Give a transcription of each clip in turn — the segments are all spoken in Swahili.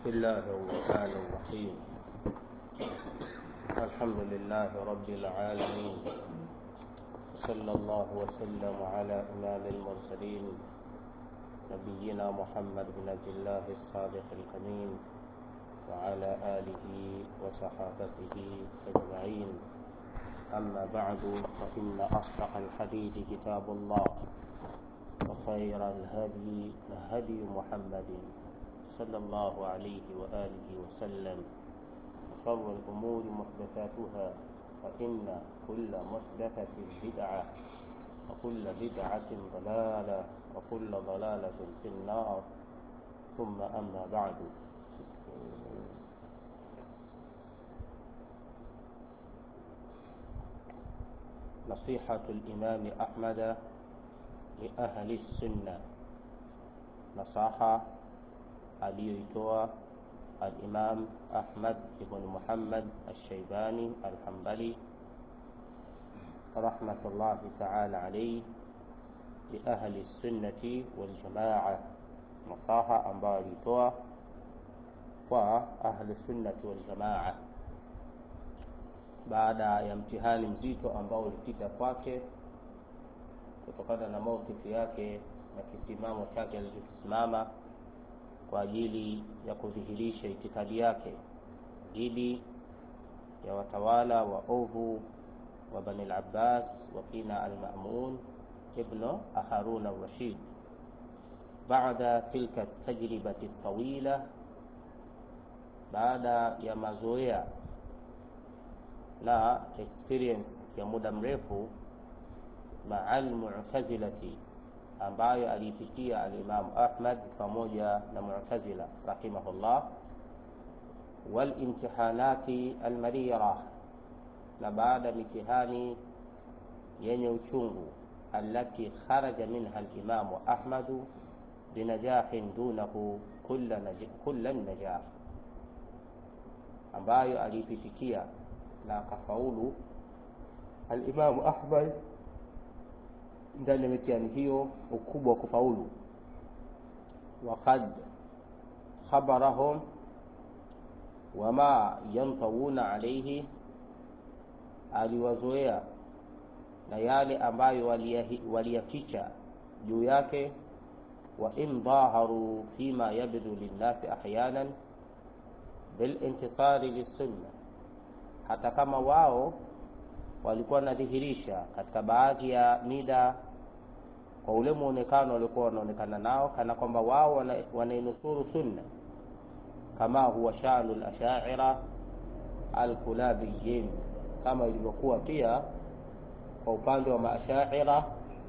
بسم الله الرحمن الرحيم الحمد لله رب العالمين صلى الله وسلم على إمام المرسلين نبينا محمد بن عبد الله الصادق الأمين وعلى آله وصحابته أجمعين أما بعد فإن أصدق الحديث كتاب الله وخير الهدي هدي محمد صلى الله عليه وآله وسلم وشر الأمور محدثاتها فإن كل محدثة بدعة وكل بدعة ضلالة وكل ضلالة في النار ثم أما بعد نصيحة الإمام أحمد لأهل السنة نصاحة aliyoitoa al-Imam Ahmad ibn Muhammad al-Shaybani al-Hanbali rahmatullahi ta'ala alayhi li ahli sunnati wal jamaa, nasaha ambayo alitoa kwa ahli sunnati wal jamaa baada ya mtihani mzito ambao ulipita kwake kutokana na maukifu yake na kisimamo chake alichokisimama kwa ajili ya kudhihirisha itikadi yake dhidi ya watawala wa ovu wa Bani al-Abbas wa kina al-Ma'mun ibn Harun al-Rashid. Baada tilka tajribati tawila, baada ya mazoea na experience ya muda mrefu maa al-mu'tazilati ambayo aliipitia alimamu Ahmad pamoja na Mu'tazila rahimahullah, wal imtihanati almarira, na baada mitihani yenye uchungu, allati kharaja minha alimamu Ahmadu binajahin dunahu kulla najah, ambayo aliipitikia na akafaulu alimamu Ahmad ndani ya mitihani hiyo ukubwa wa kufaulu. Waqad khabarahum wama yantawuna alayhi, aliwazoea na yale ambayo waliyaficha juu yake. Wa in dhaharu fima yabdu linnasi ahyanan bilintisari lissunna, hata kama wao walikuwa wanadhihirisha katika baadhi ya mida kwa ule muonekano waliokuwa wanaonekana nao kana kwamba wao wanainusuru sunna, kama huwa shanu al-ashaira al-kulabiyin, kama ilivyokuwa pia kwa upande wa maashaira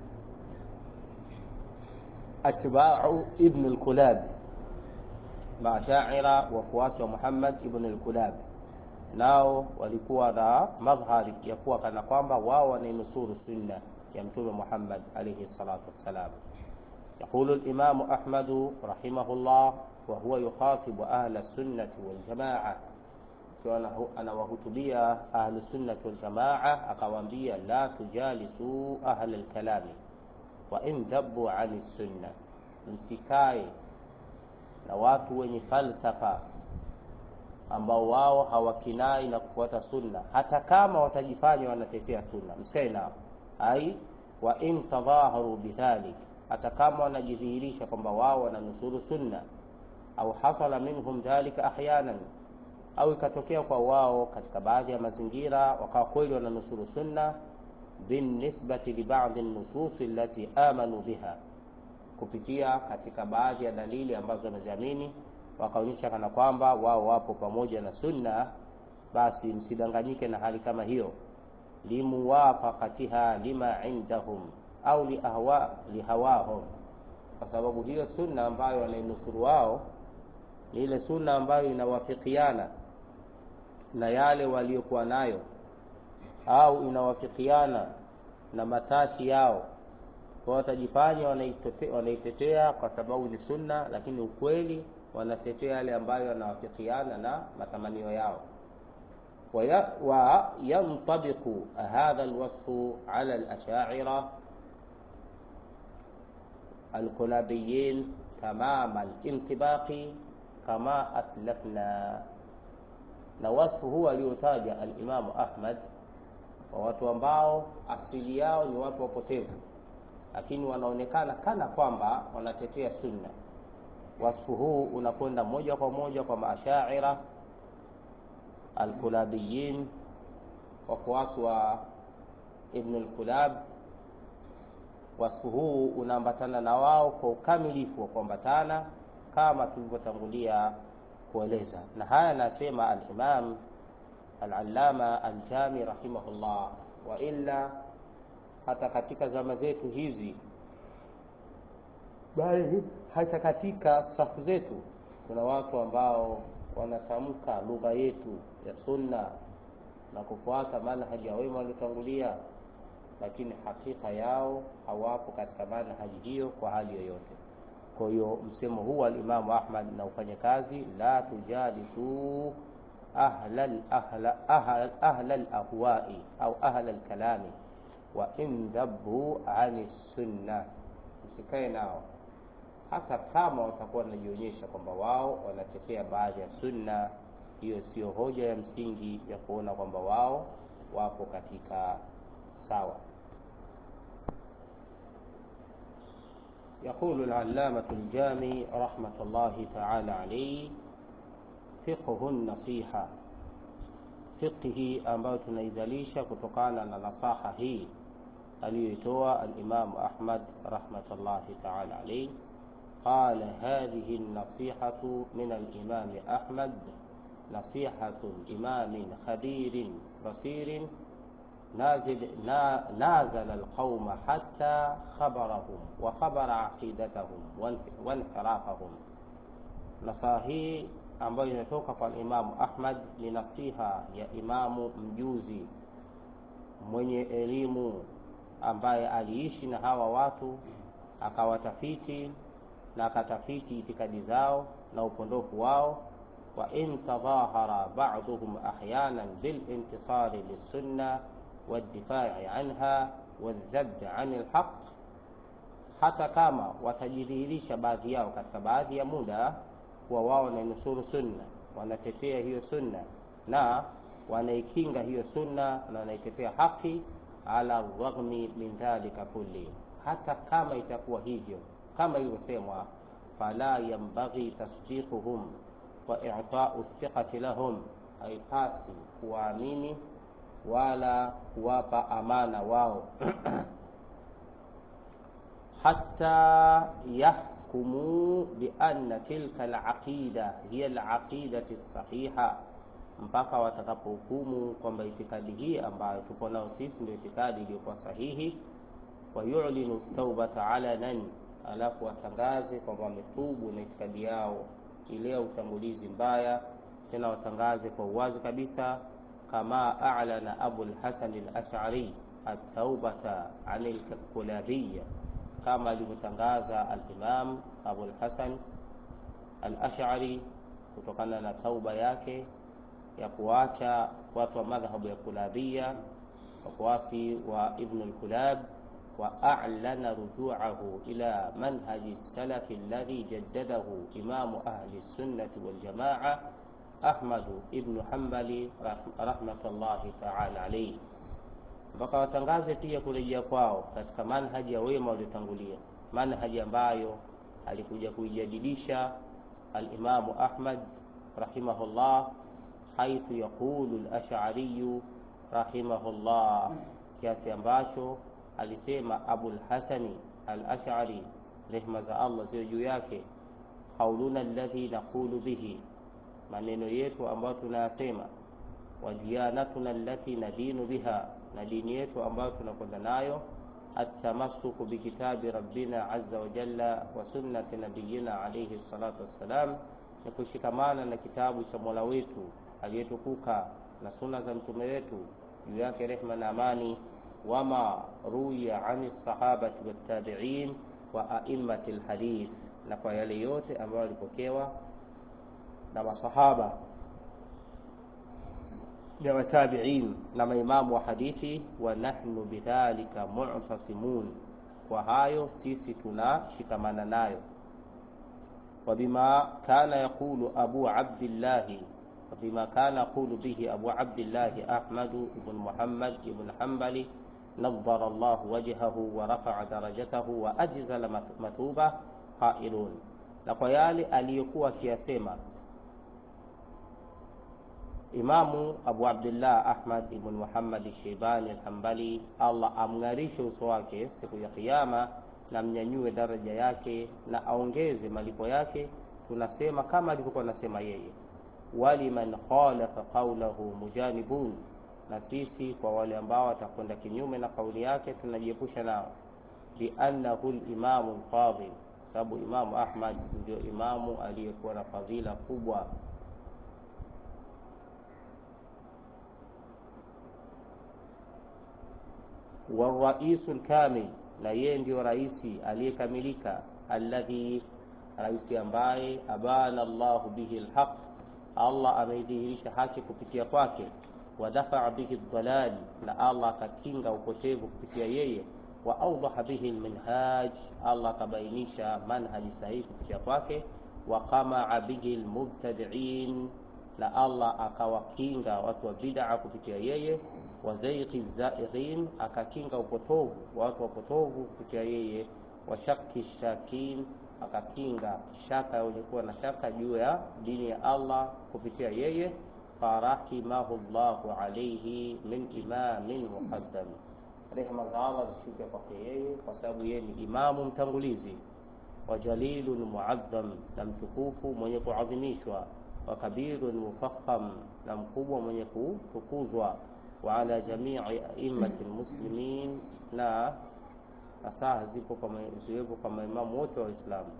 atba'u ibn al-Kulab, maashaira wafuasi wa Muhammad ibn al-Kulab nao walikuwa na madhhari ya kuwa kana kwamba wao wanainusuru sunna ya Mtume Muhammad alayhi salatu wassalam. Yaqulu al-Imam Ahmad rahimahullah wa huwa yukhatibu ahla sunnati wal jamaa, akiwa anawahutubia ahlu sunnati wal jamaa, akawaambia la tujalisu ahla al-kalami wa in dhabbu ani sunna, msikae na watu wenye falsafa ambao wao hawakinai na kufuata sunna, hata kama watajifanya wanatetea sunna, msikae nao. Ai wa in tadhaharu bidhalik, hata kama wanajidhihirisha kwamba wao wananusuru sunna, au hasala minhum dhalika ahyanan, au ikatokea kwa wao katika baadhi ya mazingira wakawa kweli wananusuru sunna, binisbati li ba'dhi nususi allati amanu biha, kupitia katika baadhi ya dalili ambazo wameziamini wakaonyesha kana kwamba wao wapo pamoja na sunna, basi msidanganyike na hali kama hiyo, limuwafaqatiha lima indahum au liahwa lihawahum, kwa sababu hiyo sunna ambayo wanainusuru wao ni ile sunna ambayo inawafikiana na yale waliokuwa nayo au inawafikiana na matashi yao, kwa watajifanya wanaitetea kwa sababu ni sunna, lakini ukweli wanatetea yale ambayo yanawafikiana na matamanio yao. Wa yantabiqu hadha alwasfu ala alashaira alkulabiyin tamama alintibaqi kama aslafna na wasfu huu aliotaja alimamu ahmad kwa watu ambao asili yao ni watu wapotevu lakini wanaonekana kana kwamba wanatetea sunna wasfu huu unakwenda moja kwa moja kwa maashaira alkulabiyin wafuasi wa ibn lkulab wasfu huu unaambatana na wao kwa ukamilifu wa kuambatana kama tulivyotangulia kueleza na haya anasema alimam alalama aljami rahimahullah wa illa hata katika zama zetu hizi bali hata katika safu zetu kuna watu ambao wanatamka lugha yetu ya sunna na kufuata manhaji ya wema waliotangulia lakini hakika yao hawapo katika manhaji hiyo kwa hali yoyote kwa hiyo msemo huu alimamu ahmad na ufanye kazi la tujalisu ahla lahwai au ahla lkalami wa in dhabu ani sunna msikae nao hata kama watakuwa wanajionyesha kwamba wao wanatetea baadhi ya sunna hiyo sio hoja ya msingi ya kuona kwamba wao wapo katika sawa يقول العلامة الجامي رحمة الله تعالى عليه فقه النصيحة فقه ambayo tunaizalisha kutokana na nasaha hii aliyoitoa alimamu ahmad rahmatullahi taala alaih قال هذه النصيحة من الإمام أحمد نصيحة إمام خبير بصير نازل, نازل القوم حتى خبرهم وخبر عقيدتهم وانحرافهم نصاهي ambayo inatoka kwa imamu ahmad ni nasiha ya imamu mjuzi mwenye elimu ambaye aliishi na hawa watu akawatafiti na akatafiti itikadi zao na upondofu wao wa in tadhahara baduhum ahyanan bilintisari lissunna waddifai anha waldhabbi ani lhaq hata kama watajidhihirisha baadhi yao katika baadhi ya muda kuwa wao wanainusuru sunna wanatetea hiyo sunna na wanaikinga hiyo sunna na wanaitetea haki ala raghmi min dhalika kulli hata kama itakuwa hivyo kama ilivyosemwa fala yambaghi tasdiquhum wa i'tau thiqati lahum haipasi kuwaamini wala kuwapa amana wao hatta yahkumu bianna tilka alaqida hiya alaqidati sahiha mpaka watakapohukumu kwamba itikadi hii ambayo tuko nao sisi ndio itikadi iliyokuwa sahihi wayulinu taubata alanan alafu watangaze kwamba wametubu na itikadi yao ile ya utangulizi mbaya tena watangaze kwa uwazi kabisa kama alana abu lhasan alashari ataubata ani lkulabiya kama alivyotangaza alimam abu lhasan alashari kutokana na tauba yake ya kuacha watu wa madhhabu ya kulabia wafuasi wa ibnu lkulab وأعلن رجوعه إلى منهج السلف الذي جدده إمام أهل السنة والجماعة أحمد بن حنبل رحمة الله تعالى عليه mpaka watangaze pia kurejea kwao katika manhaji ya wema waliotangulia manhaji ambayo alikuja kuijadilisha alimamu ahmad rahimahullah haithu yaqulu lashariyu rahimahullah kiasi ambacho alisema abulhasani alashari rehma za allah ziwe juu yake qauluna alladhi naqulu bihi maneno yetu ambayo tunayasema wadiyanatuna allati nadinu biha na dini yetu ambayo tunakwenda nayo التمسك بكتاب ربنا عز وجل وسنة نبينا عليه الصلاة والسلام ni kushikamana na kitabu cha mola wetu aliyetukuka na suna za mtume wetu juu yake rehma na amani wama ruya ani sahabati wattabiin wa aimati lhadith na kwa yale yote ambayo alipokewa na masahaba na watabiin na maimamu wa hadithi wa nahnu bidhalika mu'tasimun kwa hayo sisi tunashikamana nayo وبما كان يقول أبو عبد الله وبما كان يقول به أبو عبد الله أحمد بن محمد بن حنبل نظر الله وجهه ورفع درجته وأجزل مثوبة قائلون na kwa yale aliyokuwa akiyasema Imamu Abu Abdullah Ahmad ibn Muhammad Shaibani al-Hanbali, Allah amng'arishe uso wake siku ya Kiyama na mnyanyue daraja yake na aongeze malipo yake. Tunasema kama alivyokuwa anasema yeye, waliman khalafa qawlahu mujanibun, na sisi kwa wale ambao watakwenda kinyume na kauli yake tunajiepusha nao, biannahu limamu lfadhil, sababu Imamu Ahmad ndio imamu aliyekuwa na fadhila kubwa waraisu lkamil, na yeye ndio raisi aliyekamilika, alladhi, raisi ambaye abana Allahu bihi lhaq, Allah ameidhihirisha haki kupitia kwake, wadafaa bihi dhalal, na Allah akakinga upotevu kupitia yeye, wa awdaha bihi lminhaj, Allah akabainisha manhaji sahihi kupitia kwake, wa qamaa bihi lmubtadiin na Allah akawakinga watu wa bid'a kupitia yeye, wa zaighi zaighin, akakinga upotovu wa watu wapotovu kupitia yeye, wa shakki shakin, akakinga shaka wenye kuwa na shaka juu ya dini ya Allah kupitia yeye, farahimahu llahu alayhi min imamin muqaddam, rehema za Allah zishuke kwake yeye, kwa sababu yeye ni imamu mtangulizi, wa jalilun muadham, na mtukufu mwenye kuadhimishwa wa kabirun mufakham, na mkubwa mwenye kutukuzwa. Wa ala jamii aimmati lmuslimin, na nasaha zipo ziwepo kwa maimamu wote wa Uislamu.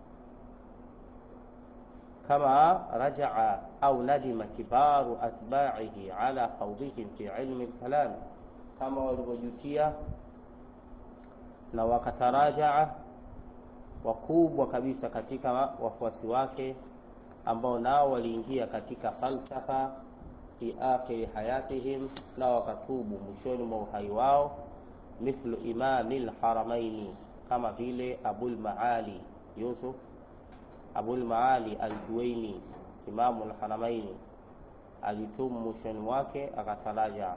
Kama rajaa au nadima kibaru atbaihi ala khawdihim fi ilmi lkalam, kama walivyojutia na wakatarajaa wakubwa kabisa katika wafuasi wake ambao nao waliingia katika falsafa fi akhiri hayatihim, na wakatubu mwishoni mwa uhai wao. Mithlu imami lharamaini, kama vile Abul Maali Yusuf Abul Maali Aljuwaini, imamu lharamaini, alitubu mwishoni mwake akataraja,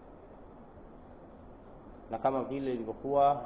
na kama vile ilivyokuwa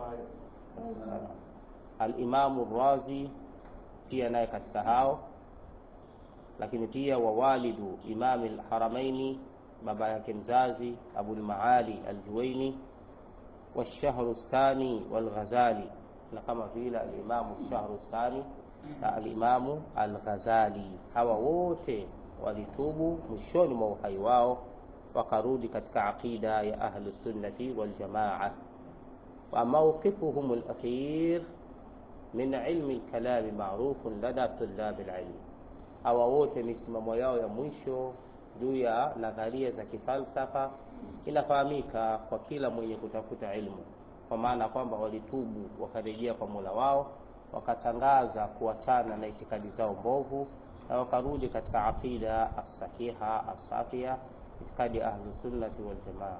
Alimamu Razi pia naye katika hao lakini pia wawalidu imami lharamaini, baba yake mzazi Abul Maali Aljuwaini, Washahrustani Walghazali, na kama vile alimamu Shahrustani na alimamu Alghazali. Hawa wote walitubu mwishoni mwa uhai wao, wakarudi katika aqida ya Ahlusunnati Waljamaa. Wa mawqifuhum alakhir min ilmi lkalami marufun lada tulabi lilmi hawa wote misimamo yao ya mwisho juu ya nadharia za kifalsafa inafahamika kwa kila mwenye kutafuta ilmu, kwa maana kwamba walitubu wakarejea kwa Mola wao, wakatangaza kuachana na itikadi zao mbovu na wakarudi katika aqida as-sahiha as-safia, itikadi ya Ahlusunnati Waljamaa.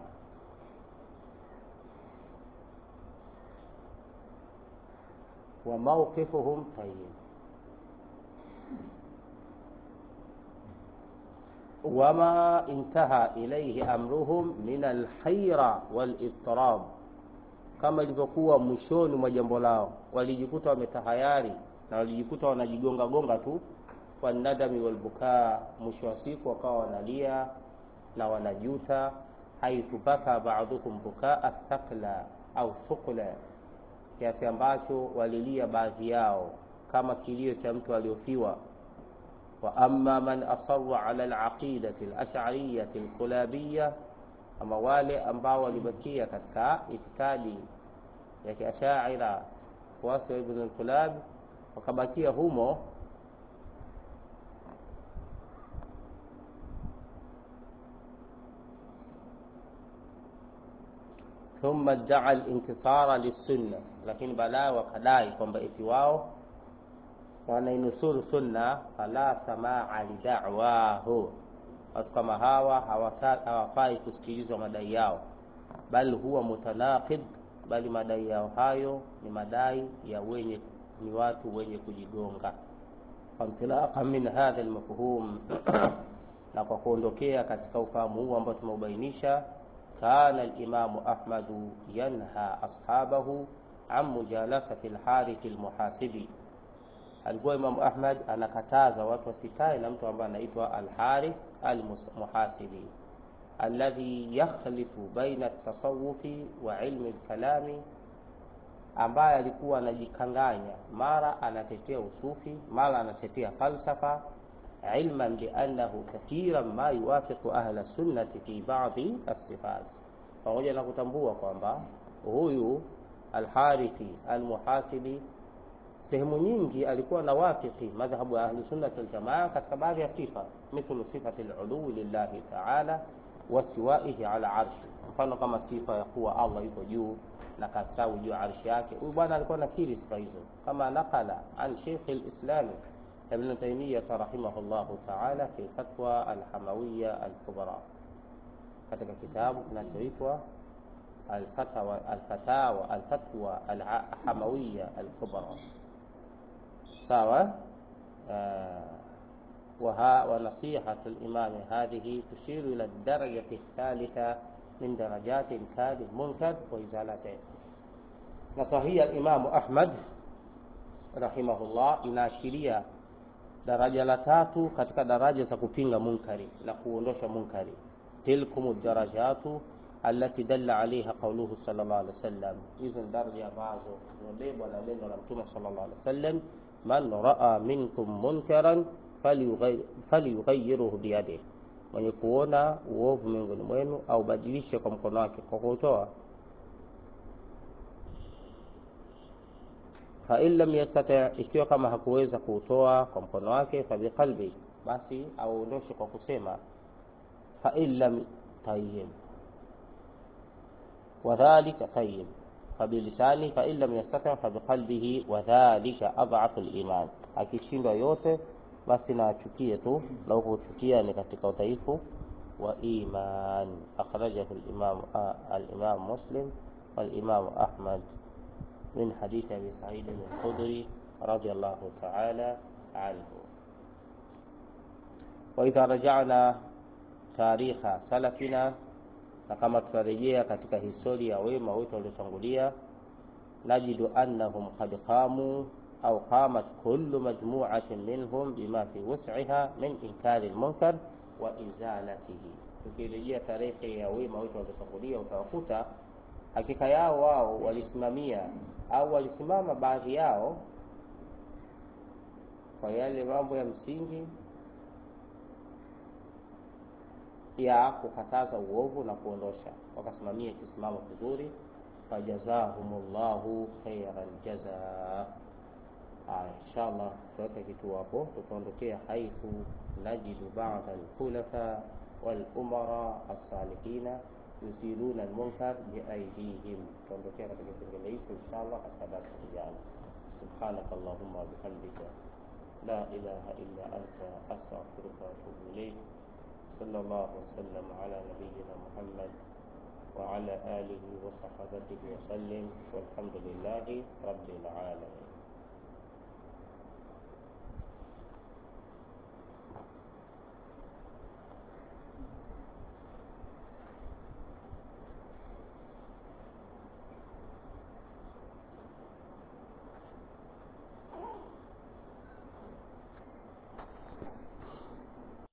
wa mawqifuhum tayyib wama intaha ilaihi amruhum min alhaira walidtirab, kama ilivyokuwa mwishoni mwa jambo lao walijikuta wametahayari na walijikuta wanajigonga gonga tu, wanadami walbukaa, mwisho wa siku wakawa wanalia na wanajuta. haithu baka ba'dhukum bukaa thaqla au thuqla, kiasi ambacho walilia baadhi yao kama kilio cha mtu aliofiwa wa amma man asarra ala alaqidati alash'ariyati alkulabiyya, ama wale ambao walibakia katika itikadi ya kiashaira waasi wa Ibn al-Kulab wakabakia humo, thumma iddaa al-intisara lisunna, lakini baadaye wakadai kwamba eti wao wanainusuru sunna, fala samaa lida'wahu. Watu kama hawa hawafai kusikilizwa madai yao, bal huwa mutanaqid, bali madai yao hayo ni madai ya wenye ni watu wenye kujigonga. fantilaqan min hadha almafhum na kwa kuondokea katika ufahamu huu ambao tumeubainisha kana alimamu ahmadu yanha ashabahu an mujalasati alharith almuhasibi alikuwa imamu ahmad anakataza watu wasikae na mtu ambaye anaitwa alharith almuhasibi alladhi yakhtalifu baina at-tasawufi wa ilmi al-kalami ambaye alikuwa anajikanganya mara anatetea usufi mara anatetea falsafa ilman biannahu kathiran ma yuwafiqu ahla sunnati fi ba'dhi as-sifat pamoja na kutambua kwamba huyu alharithi almuhasibi sehemu nyingi alikuwa na wafiki madhhabu ya ahli sunnah wal jamaa katika baadhi ya sifa mithlu sifati al-ulu lillahi ta'ala wastiwaihi ala arshi, mfano kama sifa ya kuwa Allah yuko juu na kastawi juu ya arshi yake. Huyu bwana alikuwa nakiri sifa hizo, kama nakala an Sheikh al-Islam Ibn Taymiyyah rahimahullahu ta'ala fi fatwa al-Hamawiyya al-Kubra, katika kitabu kinachoitwa al-Fatawa al-Fatawa al-Fatwa al-Hamawiyya al-Kubra. Sawa وها ونصيحة الإمام هذه تشير إلى الدرجة الثالثة من درجات إنكار المنكر وإزالته نصحية الإمام أحمد رحمه الله inaashiria daraja la tatu katika daraja za kupinga munkari na kuondosha munkari tilkum darajatu allati dalla alaiha qauluhu sallallahu alaihi wasallam hizo ni daraja ambazo zimebebwa na neno la mtume sallallahu alaihi wasallam man raa minkum munkaran falyughayiruhu biyadihi, mwenye kuona uovu miongoni mwenu au badilishe kwa mkono wake kwa kuutoa. Fain lam yastati, ikiwa kama hakuweza kuutoa kwa mkono wake, fabiqalbi, basi auondoshe kwa kusema. Fain lam tayyib wadhalika tayyib fabilisani fain lam yastati fabiqalbihi wadhalika adhafu liman, akishindwa yote basi na achukie tu na huko kuchukia ni katika udhaifu wa iman. Akhrajahu al-Imam al-Imam Muslim wal-Imam Ahmad min hadith Abi Sa'id al-Khudri radiyallahu ta'ala anhu. Wa idha raja'na tarikha salafina, na kama tutarejea katika historia ya wema wetu waliotangulia, najidu annahum qad qamu au qamat kullu majmu'atin minhum bima fi wus'iha min inkari al-munkar wa izalatihi. Tukirejea tarehe ya wema wetu waliotangulia, utawakuta hakika yao wao walisimamia au walisimama baadhi yao kwa yale mambo ya msingi ya kukataza uovu na kuondosha, wakasimamia kisimamo kizuri. Fajazahumullahu khairal jazaa. Haya, inshallah tutaweka kituo hapo, tutaondokea haithu najidu ba'da al-khulafa wal umara as-salihina yusiluna al-munkar biaydihim. Tutaondokea katika kipengele hicho inshallah katika darasa lijalo. Subhanaka Allahumma wa bihamdika la ilaha illa anta astaghfiruka wa atubu ilayk. Sallallahu wasallam ala nabiyyina Muhammad wa ala alihi wa sahbihi wa sallim walhamdulillahi rabbil alamin.